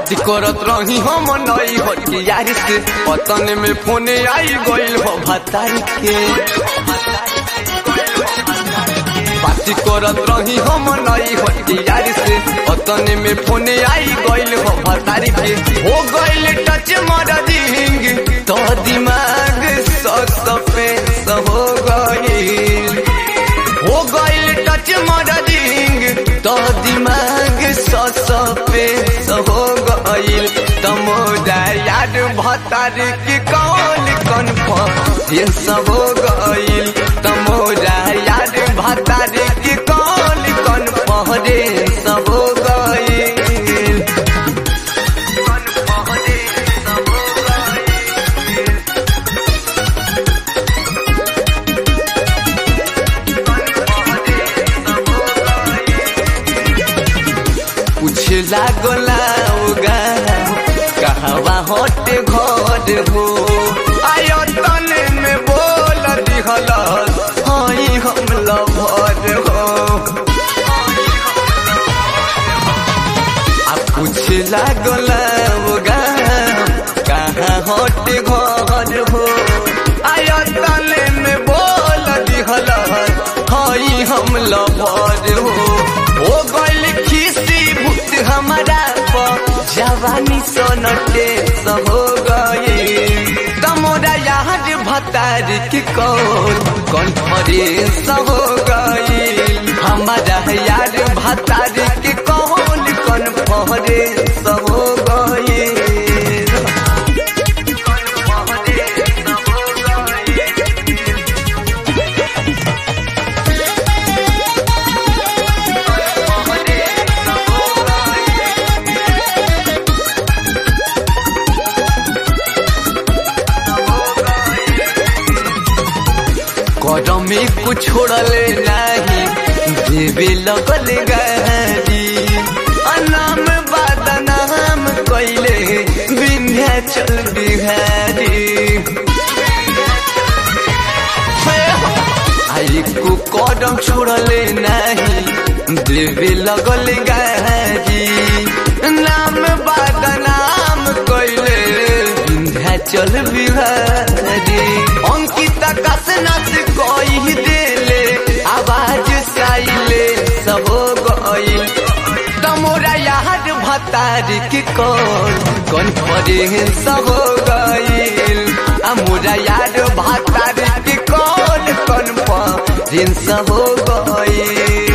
बात करत रही हम नई हटियारी से पतन में फोन आई गइल हो भतारी के बात करत रही हम नई हटियारी से पतन में फोन आई गइल हो भतारी के हो गइल टच मर दिंग तो दिमाग सस पे हो गइल हो गइल टच मर दिंग तो दिमाग सस पे हो गइल तमोदा याद भतार की कौन कौन ये सब हो गइल तमोदा याद भतार की कौन कौन पहरे सब हो गइल कुछ लागला उगा कहवा हट घर हो आयतन में बोल दिहल हई हम लभर हो आ कुछ लागला उगा कहाँ हट घर हो आयतन में बोल दिहल हई हम लभर हो हो गइल खिसी भूत हमारा पर जवानी सोनटे सब हो गए तमोरा याद भतार की कौन कौन फरे सब हो गए हमारा याद भतार की कौन कौन फरे सब हो गए करम में कुछ छोड़ले नहीं देवे लगल गारी अनाम बदनाम कैले विंध्याचल बिहारी आई को कदम छोड़ले नहीं देवे लगल गारी नाम बदनाम कैले विंध्याचल बिहारी अंकिता कसनस कही देले आवाज साइले सब गइल तमोरा याद भतार के कौन कौन फरे सब गइल अमोरा याद भतार के कौन कौन फरे सब गइल